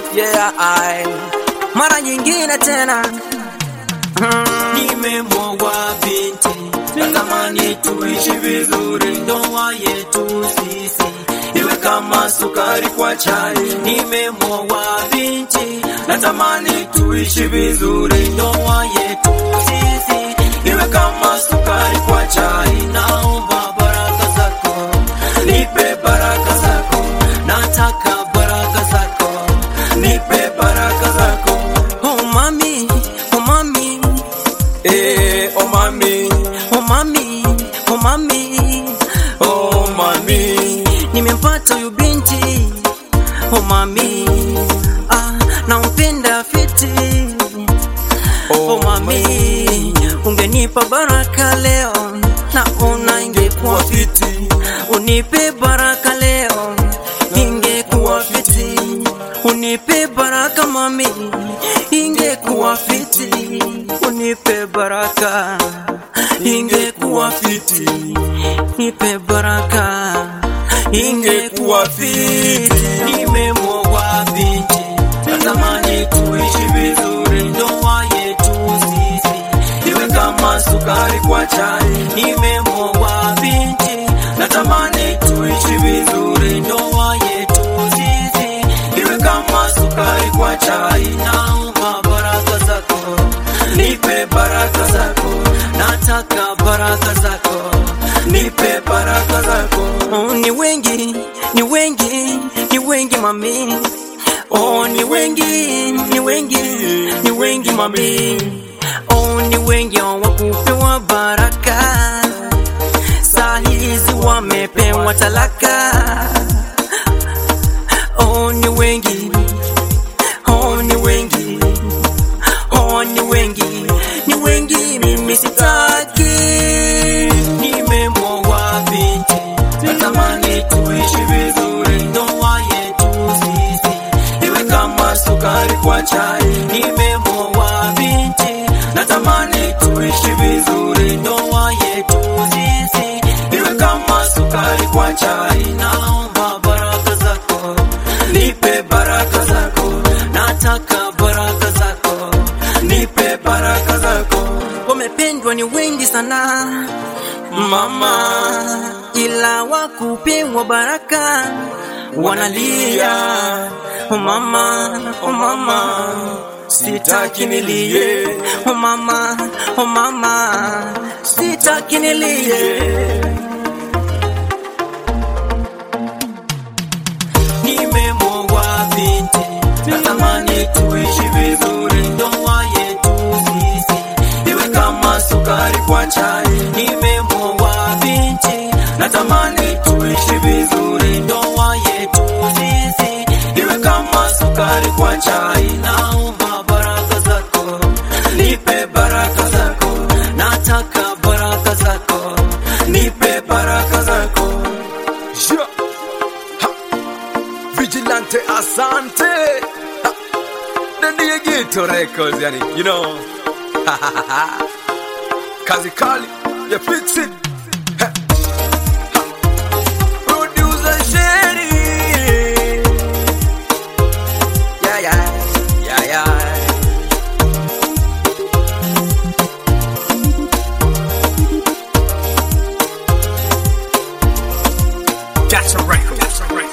yeah, I. Mara nyingine tena Nimemwogwa binti, natamani tuishi vizuri, ndoa yetu sisi iwe kama sukari kwa chai. Nimemwogwa binti, natamani tuishi vizuri, ndoa yetu sisi iwe kama sukari kwa chai. Naomba baraka zako, nipe baraka zako, nataka baraka zako, nipe baraka zako. oh mami, oh mami, Eh, oh mami, oh mami, oh mami, oh mami. nimempata huyu binti oh mami, ah, nampenda fiti oh mami, ungenipa baraka leo naona ingekuwa fiti, unipe baraka leo ingekuwa fiti, unipe baraka mami, ingekuwa fiti, unipe baraka ingekuwa fiti, nipe baraka ingekuwa fiti. Nimemwogwa binti, natamani tuishi vizuri, ndoa yetu sisi iwe kama sukari kwa chai. Nimemwogwa binti, natamani tuishi vizuri, ndoa yetu sisi iwe kama sukari kwa chai. Naomba baraka zako, nipe baraka zako, nataka baraka zako, nipe baraka zako. Oh, ni wengi, ni wengi, ni wengi mami. Oh, ni wengi, ni wengi, ni wengi mami. Oh, ni wengi hawakupewa baraka, saa hizi wamepewa talaka. Oh, ni wengi, oh, ni wengi, oh, ni wengi, ni wengi, mimi sitaki. Nimemwogwa binti, natamani tuishi vizuri, ndoa yetu sisi iwe kama sukari kwa chai. Nimemwogwa binti, natamani tuishi vizuri, ndoa yetu sisi iwe kama sukari kwa chai. Naomba baraka zako, nipe baraka zako, nataka baraka zako, nipe baraka zako. wamependwa ni wengi sana mama, ila wakupewa baraka wanalia. Oh mama, oh mama, sitaki nilie. Oh mama, oh mama, sitaki nilie. Nimemwogwa binti, natamani tuishi vizuri, ndoa yetu sisi iwe kama sukari kwa chai. Nimemwogwa binti, natamani tuishi vizuri, ndoa yetu sisi iwe kama sukari kwa chai. Naomba baraka zako, nipe baraka zako, nataka baraka zako, nipe baraka zako. Yeah. Ha. Vigilante Asante. Ha. The Diegito Records, yani, you know. Kazi Kali, you fix it. Ha. Ha. Producer Sherry. Yeah, yeah, yeah, yeah. That's a record. That's a record.